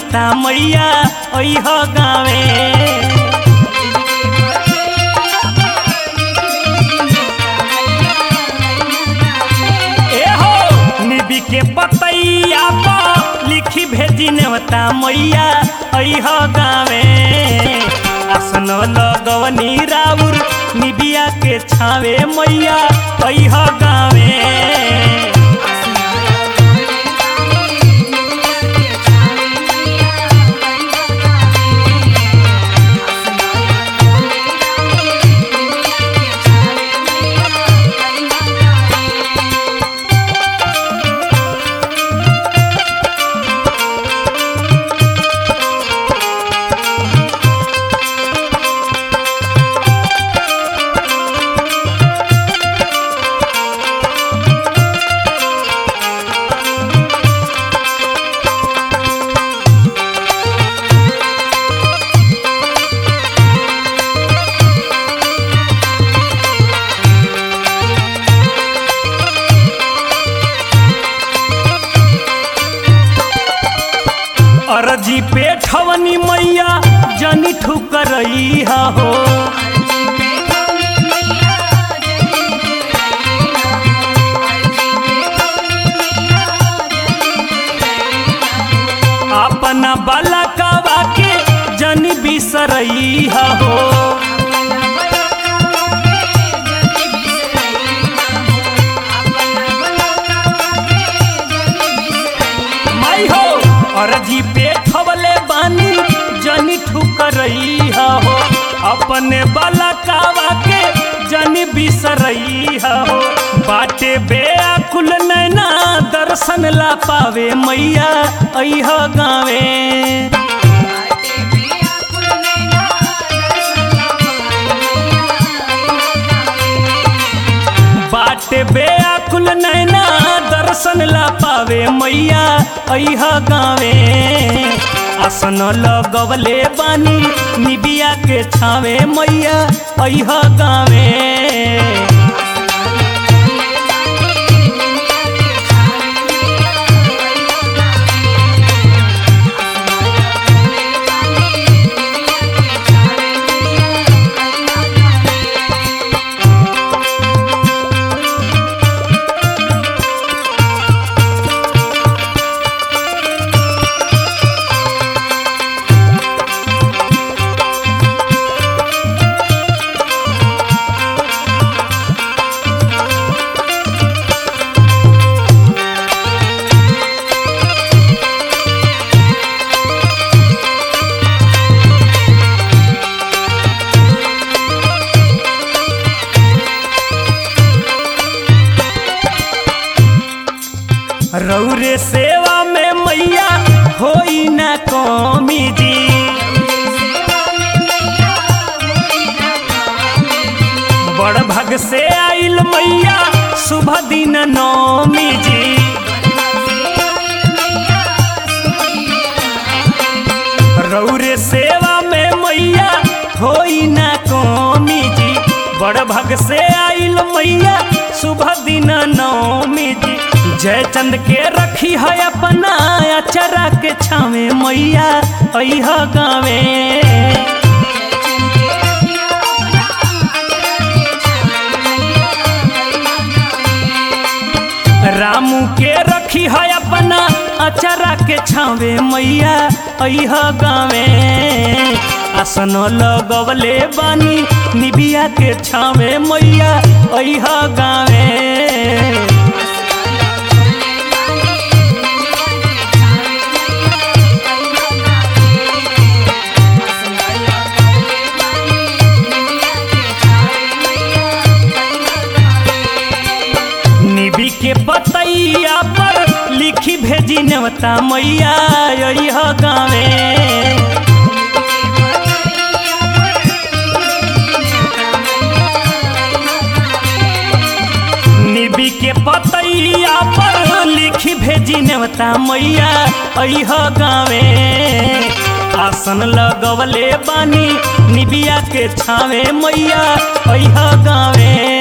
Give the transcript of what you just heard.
नेवता मैया अह गावे ए हो निबी के पतैया पर लिखी भेजी नेवता मैया अह गावे आसन लगवनी राउर निबिया के छावे मैया अह गावे अरजी पे ठवनी मैया जनी ठुकरई हो अपना बालकवा के जनी बिसरई हो माई हो अरजी पे ठवले बानी जनी ठुकरई हो अपने बालकवा के जनी बिसरई हो बाटे बेअकुल नैना दर्शन ला पावे मैया अह गावे बाटे बेअकुल नैना दर्शन ला पावे मैया अह गावे आसन लगवले बानी निबिया के छावे मैया अह गावे रौरे सेवा में मैया होई ना कमी जी बड़ भग से आइल मैया शुभ दिन नौमी जी रौरे सेवा में मैया होई ना कमी जी बड़ भग से आइल मैया शुभ दिन नौमी जी जय चंद के रखी है अपना अचरा के छावे मैया अह गावे रामू के रखी है अपना अचरा के छावे मैया अह गावे आसन लगवले बानी निबिया के छावे मैया अह गावे निबी के पतैया पर लिखी भेजी नेवता मैया अह गावे निबी के पतैया पर लिखी भेजी नेवता मैया अह गावे आसन लगवले बानी निबिया के छावे मैया अह गावे